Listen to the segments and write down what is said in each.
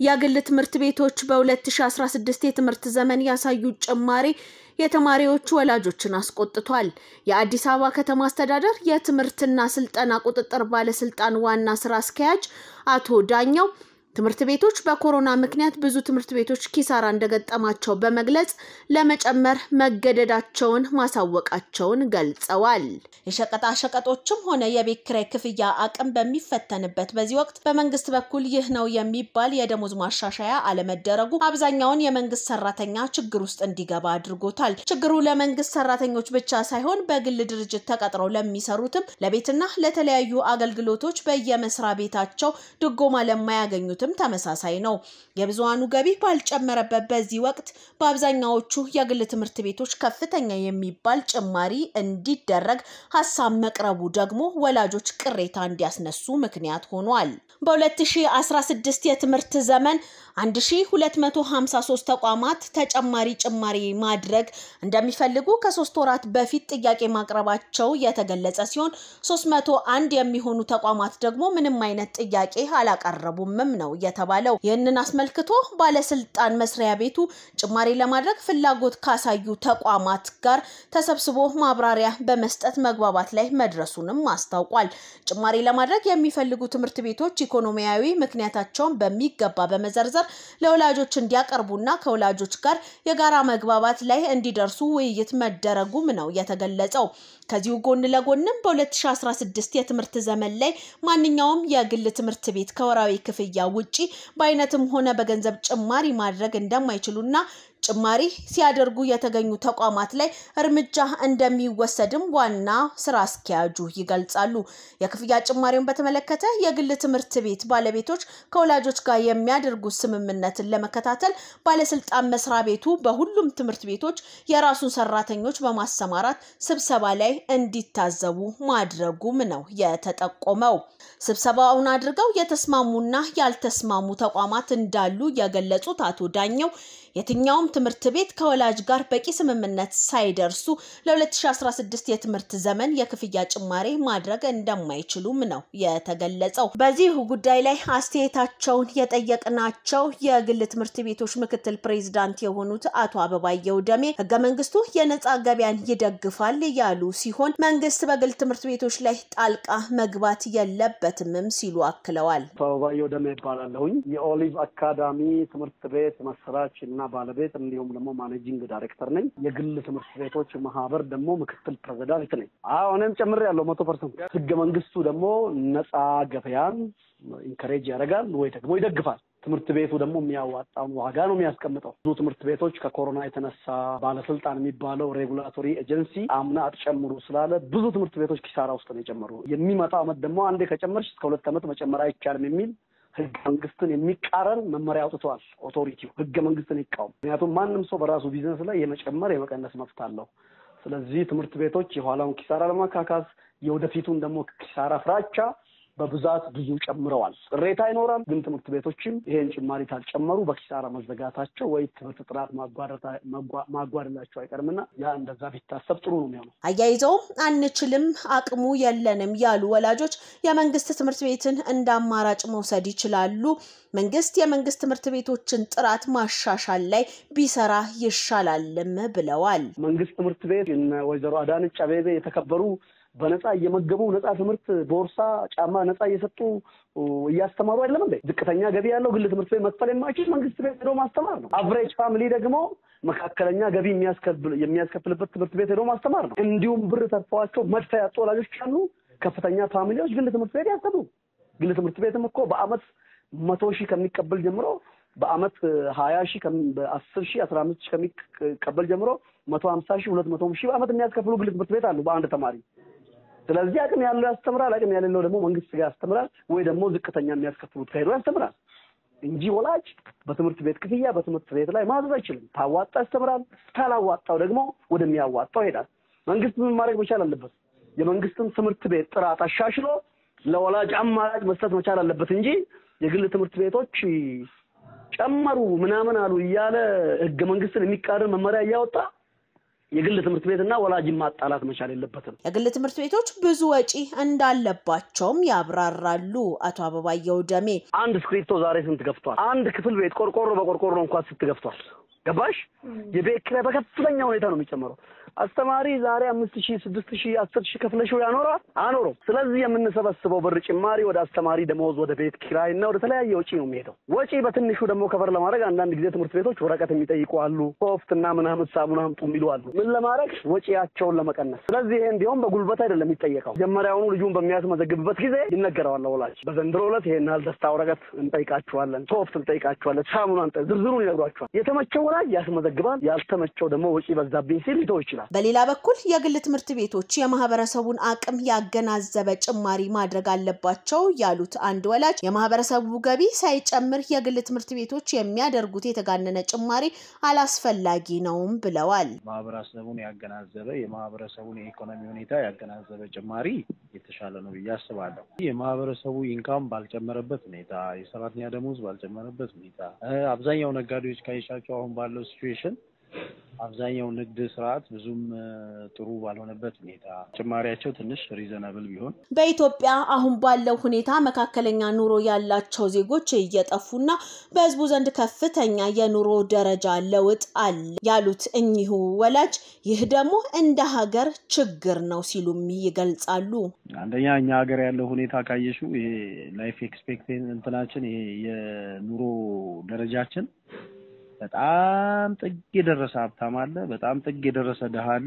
የግል ትምህርት ቤቶች በ2016 የትምህርት ዘመን ያሳዩት ጭማሪ የተማሪዎቹ ወላጆችን አስቆጥቷል። የአዲስ አበባ ከተማ አስተዳደር የትምህርትና ስልጠና ቁጥጥር ባለስልጣን ዋና ስራ አስኪያጅ አቶ ዳኛው ትምህርት ቤቶች በኮሮና ምክንያት ብዙ ትምህርት ቤቶች ኪሳራ እንደገጠማቸው በመግለጽ ለመጨመር መገደዳቸውን ማሳወቃቸውን ገልጸዋል። የሸቀጣ ሸቀጦችም ሆነ የቤት ኪራይ ክፍያ አቅም በሚፈተንበት በዚህ ወቅት በመንግስት በኩል ይህ ነው የሚባል የደሞዝ ማሻሻያ አለመደረጉ አብዛኛውን የመንግስት ሰራተኛ ችግር ውስጥ እንዲገባ አድርጎታል። ችግሩ ለመንግስት ሰራተኞች ብቻ ሳይሆን በግል ድርጅት ተቀጥረው ለሚሰሩትም ለቤትና ለተለያዩ አገልግሎቶች በየመስሪያ ቤታቸው ድጎማ ለማያገኙት ተመሳሳይ ነው። የብዙሃኑ ገቢ ባልጨመረበት በዚህ ወቅት በአብዛኛዎቹ የግል ትምህርት ቤቶች ከፍተኛ የሚባል ጭማሪ እንዲደረግ ሀሳብ መቅረቡ ደግሞ ወላጆች ቅሬታ እንዲያስነሱ ምክንያት ሆኗል። በ2016 የትምህርት ዘመን 1253 ተቋማት ተጨማሪ ጭማሪ ማድረግ እንደሚፈልጉ ከሶስት ወራት በፊት ጥያቄ ማቅረባቸው የተገለጸ ሲሆን 301 የሚሆኑ ተቋማት ደግሞ ምንም አይነት ጥያቄ አላቀረቡምም ነው የተባለው። ይህንን አስመልክቶ ባለስልጣን መስሪያ ቤቱ ጭማሪ ለማድረግ ፍላጎት ካሳዩ ተቋማት ጋር ተሰብስቦ ማብራሪያ በመስጠት መግባባት ላይ መድረሱንም አስታውቋል። ጭማሪ ለማድረግ የሚፈልጉ ትምህርት ቤቶች ኢኮኖሚያዊ ምክንያታቸውን በሚገባ በመዘርዘር ለወላጆች እንዲያቀርቡና ከወላጆች ጋር የጋራ መግባባት ላይ እንዲደርሱ ውይይት መደረጉም ነው የተገለጸው። ከዚሁ ጎን ለጎንም በ2016 የትምህርት ዘመን ላይ ማንኛውም የግል ትምህርት ቤት ከወራዊ ክፍያ ውጪ በአይነትም ሆነ በገንዘብ ጭማሪ ማድረግ እንደማይችሉና ጭማሪ ሲያደርጉ የተገኙ ተቋማት ላይ እርምጃ እንደሚወሰድም ዋና ስራ አስኪያጁ ይገልጻሉ። የክፍያ ጭማሪውን በተመለከተ የግል ትምህርት ቤት ባለቤቶች ከወላጆች ጋር የሚያደርጉት ስምምነትን ለመከታተል ባለስልጣን መስሪያ ቤቱ በሁሉም ትምህርት ቤቶች የራሱን ሰራተኞች በማሰማራት ስብሰባ ላይ እንዲታዘቡ ማድረጉም ነው የተጠቆመው። ስብሰባውን አድርገው የተስማሙና ያልተስማሙ ተቋማት እንዳሉ የገለጹት አቶ ዳኘው የትኛውም ትምህርት ቤት ከወላጅ ጋር በቂ ስምምነት ሳይደርሱ ለ2016 የትምህርት ዘመን የክፍያ ጭማሪ ማድረግ እንደማይችሉም ነው የተገለጸው። በዚህ ጉዳይ ላይ አስተያየታቸውን የጠየቅናቸው የግል ትምህርት ቤቶች ምክትል ፕሬዚዳንት የሆኑት አቶ አበባየው ደሜ ህገ መንግስቱ የነፃ ገበያን ይደግፋል ያሉ ሲሆን መንግስት በግል ትምህርት ቤቶች ላይ ጣልቃ መግባት የለበትምም ሲሉ አክለዋል። አቶ አበባየው ደሜ ይባላለሁኝ የኦሊቭ አካዳሚ ትምህርት ቤት መስራች እና ባለቤት እንዲሁም ደግሞ ማኔጂንግ ዳይሬክተር ነኝ። የግል ትምህርት ቤቶች ማህበር ደግሞ ምክትል ፕሬዚዳንት ነኝ። አዎ እኔም ጨምሬ ያለው መቶ ፐርሰንት ህገ መንግስቱ ደግሞ ነፃ ገበያን ኢንከሬጅ ያደርጋል ወይ ደግሞ ይደግፋል። ትምህርት ቤቱ ደግሞ የሚያዋጣውን ዋጋ ነው የሚያስቀምጠው። ብዙ ትምህርት ቤቶች ከኮሮና የተነሳ ባለስልጣን የሚባለው ሬጉላቶሪ ኤጀንሲ አምና አትጨምሩ ስላለ ብዙ ትምህርት ቤቶች ኪሳራ ውስጥ ነው የጨመሩ። የሚመጣው አመት ደግሞ አንዴ ከጨመርሽ እስከ ሁለት ዓመት መጨመር አይቻልም የሚል ህገ መንግስትን የሚቃረን መመሪያ አውጥተዋል። ኦቶሪቲው ህገ መንግስትን ይቃወም። ምክንያቱም ማንም ሰው በራሱ ቢዝነስ ላይ የመጨመር የመቀነስ መብት አለው። ስለዚህ ትምህርት ቤቶች የኋላውን ኪሳራ ለማካካስ የወደፊቱን ደግሞ ኪሳራ ፍራቻ በብዛት ብዙ ጨምረዋል። ቅሬታ ይኖራል። ግን ትምህርት ቤቶችም ይሄን ጭማሪ ካልጨመሩ በኪሳራ መዘጋታቸው ወይ ትምህርት ጥራት ማጓደላቸው አይቀርምና ያ እንደዛ ቢታሰብ ጥሩ ነው የሚሆነው። አያይዘውም አንችልም፣ አቅሙ የለንም ያሉ ወላጆች የመንግስት ትምህርት ቤትን እንደ አማራጭ መውሰድ ይችላሉ። መንግስት የመንግስት ትምህርት ቤቶችን ጥራት ማሻሻል ላይ ቢሰራ ይሻላልም ብለዋል። መንግስት ትምህርት ቤት ወይዘሮ አዳነች አቤቤ የተከበሩ በነፃ እየመገቡ ነፃ ትምህርት ቦርሳ፣ ጫማ ነፃ እየሰጡ እያስተማሩ አይደለም እንዴ? ዝቅተኛ ገቢ ያለው ግል ትምህርት ቤት መክፈል የማይችል መንግስት ቤት ሄዶ ማስተማር ነው። አቨሬጅ ፋሚሊ ደግሞ መካከለኛ ገቢ የሚያስከፍልበት ትምህርት ቤት ሄዶ ማስተማር ነው። እንዲሁም ብር ተርፈዋቸው መድፈ ያጡ ወላጆች አሉ። ከፍተኛ ፋሚሊዎች ግል ትምህርት ቤት ያሰቡ። ግል ትምህርት ቤትም እኮ በአመት መቶ ሺህ ከሚቀበል ጀምሮ በአመት ሀያ ሺህ በአስር ሺህ አስራ አምስት ሺህ ከሚቀበል ጀምሮ መቶ ሀምሳ ሺህ ሁለት መቶ ሺህ በአመት የሚያስከፍሉ ግል ትምህርት ቤት አሉ በአንድ ተማሪ ስለዚህ አቅም ያለው ያስተምራል፣ አቅም ያሌለው ደግሞ መንግስት ጋር ያስተምራል፣ ወይ ደግሞ ዝቅተኛ የሚያስከፍሉት ከሄዶ ያስተምራል እንጂ ወላጅ በትምህርት ቤት ክፍያ በትምህርት ቤት ላይ ማዘዝ አይችልም። ታዋጣ ያስተምራል፣ ካላዋጣው ደግሞ ወደሚያዋጣው ይሄዳል። መንግስት ምን ማድረግ መቻል አለበት? የመንግስትን ትምህርት ቤት ጥራት አሻሽሎ ለወላጅ አማራጭ መስጠት መቻል አለበት እንጂ የግል ትምህርት ቤቶች ጨመሩ ምናምን አሉ እያለ ህገ መንግስትን የሚቃረን መመሪያ እያወጣ የግል ትምህርት ቤትና ወላጅን ማጣላት መቻል የለበትም። የግል ትምህርት ቤቶች ብዙ ወጪ እንዳለባቸውም ያብራራሉ አቶ አበባየው ደሜ። አንድ እስክሪብቶ ዛሬ ስንት ገፍቷል? አንድ ክፍል ቤት ቆርቆሮ በቆርቆሮ እንኳን ስንት ገፍቷል? ገባሽ? የቤት ኪራይ በከፍተኛ ሁኔታ ነው የሚጨምረው። አስተማሪ ዛሬ አምስት ሺህ ስድስት ሺህ አስር ሺህ ከፍለሽው ያኖራል አኖረው። ስለዚህ የምንሰበስበው ብር ጭማሪ ወደ አስተማሪ ደመወዝ፣ ወደ ቤት ኪራይ እና ወደ ተለያየ ወጪ ነው የሚሄደው። ወጪ በትንሹ ደግሞ ከበር ለማድረግ አንዳንድ ጊዜ ትምህርት ቤቶች ወረቀት የሚጠይቁ አሉ። ሶፍት እና ምናምን ሳሙና አምጡ የሚሉ አሉ። ምን ለማድረግ ወጪያቸውን ለመቀነስ። ስለዚህ ይሄ እንዲሁም በጉልበት አይደለም የሚጠየቀው። መጀመሪያውኑ ልጁን በሚያስመዘግብበት ጊዜ ይነገረዋል ወላጅ። በዘንድሮ ዕለት ይሄን ያህል ደስታ ወረቀት እንጠይቃችኋለን፣ ሶፍት እንጠይቃችኋለን፣ ሳሙና ዝርዝሩን ይነግሯቸዋል። የተመቸው ወላጅ ያስመዘግባል። ያልተመቸው ደግሞ ወጪ በዛብኝ ሲል ሊተው ይችላል። በሌላ በኩል የግል ትምህርት ቤቶች የማህበረሰቡን አቅም ያገናዘበ ጭማሪ ማድረግ አለባቸው ያሉት አንድ ወላጅ የማህበረሰቡ ገቢ ሳይጨምር የግል ትምህርት ቤቶች የሚያደርጉት የተጋነነ ጭማሪ አላስፈላጊ ነውም ብለዋል። ማህበረሰቡን ያገናዘበ የማህበረሰቡን የኢኮኖሚ ሁኔታ ያገናዘበ ጭማሪ የተሻለ ነው ብዬ አስባለሁ። የማህበረሰቡ ኢንካም ባልጨመረበት ሁኔታ፣ የሰራተኛ ደሞዝ ባልጨመረበት ሁኔታ አብዛኛው ነጋዴዎች ካየሻቸው አሁን ባለው ሲቹዌሽን አብዛኛው ንግድ ስርዓት ብዙም ጥሩ ባልሆነበት ሁኔታ ጭማሪያቸው ትንሽ ሪዘናብል ቢሆን በኢትዮጵያ አሁን ባለው ሁኔታ መካከለኛ ኑሮ ያላቸው ዜጎች እየጠፉና በሕዝቡ ዘንድ ከፍተኛ የኑሮ ደረጃ ለውጥ አለ ያሉት እኚሁ ወላጅ ይህ ደግሞ እንደ ሀገር ችግር ነው ሲሉም ይገልጻሉ። አንደኛ እኛ ሀገር ያለው ሁኔታ ካየሽው ይሄ ላይፍ ኤክስፔክት እንትናችን ይሄ የኑሮ ደረጃችን በጣም ጥግ የደረሰ ሀብታም አለ፣ በጣም ጥግ የደረሰ ድሃ አለ።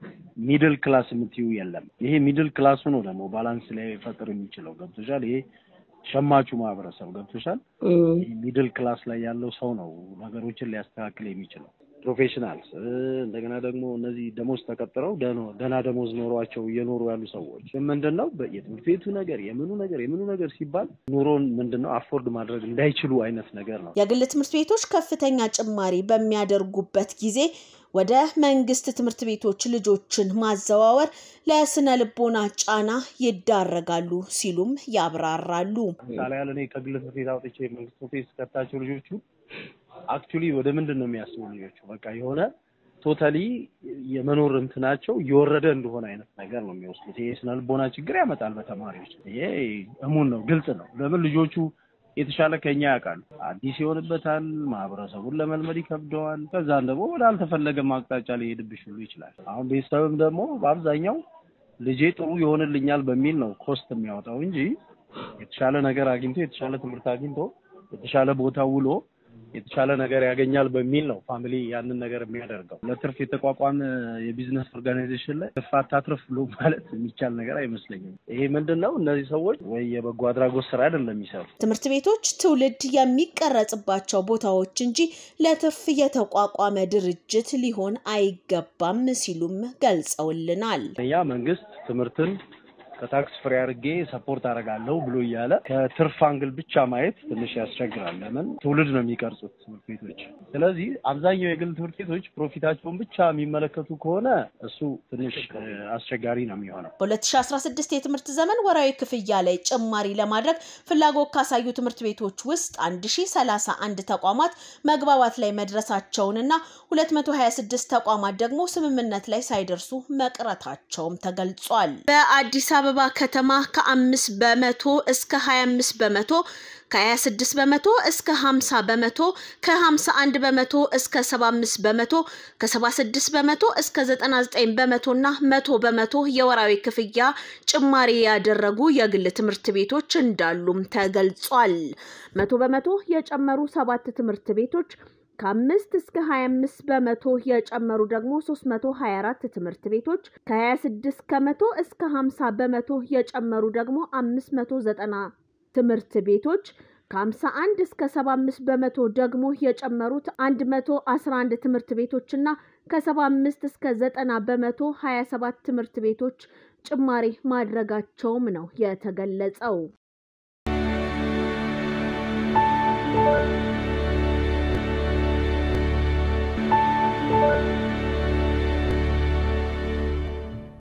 ሚድል ክላስ የምትዩ የለም። ይሄ ሚድል ክላሱ ነው ደግሞ ባላንስ ላይ ፈጥር የሚችለው ገብቶሻል። ይሄ ሸማቹ ማህበረሰብ ገብቶሻል። ይሄ ሚድል ክላስ ላይ ያለው ሰው ነው ነገሮችን ሊያስተካክል የሚችለው። ፕሮፌሽናልስ እንደገና ደግሞ እነዚህ ደሞዝ ተቀጥረው ደህና ደሞዝ ኖሯቸው እየኖሩ ያሉ ሰዎች ምንድን ነው የትምህርት ቤቱ ነገር የምኑ ነገር የምኑ ነገር ሲባል ኑሮን ምንድን ነው አፎርድ ማድረግ እንዳይችሉ አይነት ነገር ነው። የግል ትምህርት ቤቶች ከፍተኛ ጭማሪ በሚያደርጉበት ጊዜ ወደ መንግስት ትምህርት ቤቶች ልጆችን ማዘዋወር ለስነ ልቦና ጫና ይዳረጋሉ ሲሉም ያብራራሉ። ምሳሌ ያለ እኔ ከግል ትምህርት ቤት አውጥቼ መንግስት ትምህርት ቤት ስከታቸው ልጆቹ አክቹሊ ወደ ምንድን ነው የሚያስቡ ልጆቹ በቃ የሆነ ቶታሊ የመኖር እንትናቸው እየወረደ እንደሆነ አይነት ነገር ነው የሚወስዱት። ይሄ ስነ ልቦና ችግር ያመጣል በተማሪዎች። ይሄ እሙን ነው፣ ግልጽ ነው። ለምን ልጆቹ የተሻለ ከኛ ያውቃሉ። አዲስ ይሆንበታል፣ ማህበረሰቡን ለመልመድ ይከብደዋል። ከዛም ደግሞ ወደ አልተፈለገ አቅጣጫ ሊሄድብሽ ሁሉ ይችላል። አሁን ቤተሰብም ደግሞ በአብዛኛው ልጄ ጥሩ ይሆንልኛል በሚል ነው ኮስት የሚያወጣው እንጂ የተሻለ ነገር አግኝቶ የተሻለ ትምህርት አግኝቶ የተሻለ ቦታ ውሎ የተሻለ ነገር ያገኛል በሚል ነው ፋሚሊ ያንን ነገር የሚያደርገው። ለትርፍ የተቋቋመ የቢዝነስ ኦርጋናይዜሽን ላይ ትርፍ አታትርፍ ብሎ ማለት የሚቻል ነገር አይመስለኝም። ይሄ ምንድን ነው? እነዚህ ሰዎች ወይ የበጎ አድራጎት ስራ አይደለም የሚሰሩ። ትምህርት ቤቶች ትውልድ የሚቀረጽባቸው ቦታዎች እንጂ ለትርፍ የተቋቋመ ድርጅት ሊሆን አይገባም ሲሉም ገልጸውልናል። ያ መንግስት ትምህርትን ከታክስ ፍሪ አድርጌ ሰፖርት አደርጋለሁ ብሎ እያለ ከትርፍ አንግል ብቻ ማየት ትንሽ ያስቸግራል። ለምን ትውልድ ነው የሚቀርጹት ትምህርት ቤቶች። ስለዚህ አብዛኛው የግል ትምህርት ቤቶች ፕሮፊታቸውን ብቻ የሚመለከቱ ከሆነ እሱ ትንሽ አስቸጋሪ ነው የሚሆነው። በ2016 የትምህርት ዘመን ወራዊ ክፍያ ላይ ጭማሪ ለማድረግ ፍላጎት ካሳዩ ትምህርት ቤቶች ውስጥ 1031 ተቋማት መግባባት ላይ መድረሳቸውንና 226 ተቋማት ደግሞ ስምምነት ላይ ሳይደርሱ መቅረታቸውም ተገልጿል። በአዲስ አበባ ከተማ ከአምስት በመቶ እስከ 25 በመቶ ከ26 በመቶ እስከ 50 በመቶ ከ51 በመቶ እስከ 75 በመቶ ከ76 በመቶ እስከ 99 በመቶ እና መቶ በመቶ የወራዊ ክፍያ ጭማሪ ያደረጉ የግል ትምህርት ቤቶች እንዳሉም ተገልጿል። መቶ በመቶ የጨመሩ ሰባት ትምህርት ቤቶች ከአምስት እስከ 25 በመቶ የጨመሩ ደግሞ 324 ትምህርት ቤቶች ከ26 ከመቶ እስከ 50 በመቶ የጨመሩ ደግሞ 590 ትምህርት ቤቶች ከ51 እስከ 75 በመቶ ደግሞ የጨመሩት 111 ትምህርት ቤቶችና ከ75 እስከ 90 በመቶ 27 ትምህርት ቤቶች ጭማሪ ማድረጋቸውም ነው የተገለጸው። Thank you.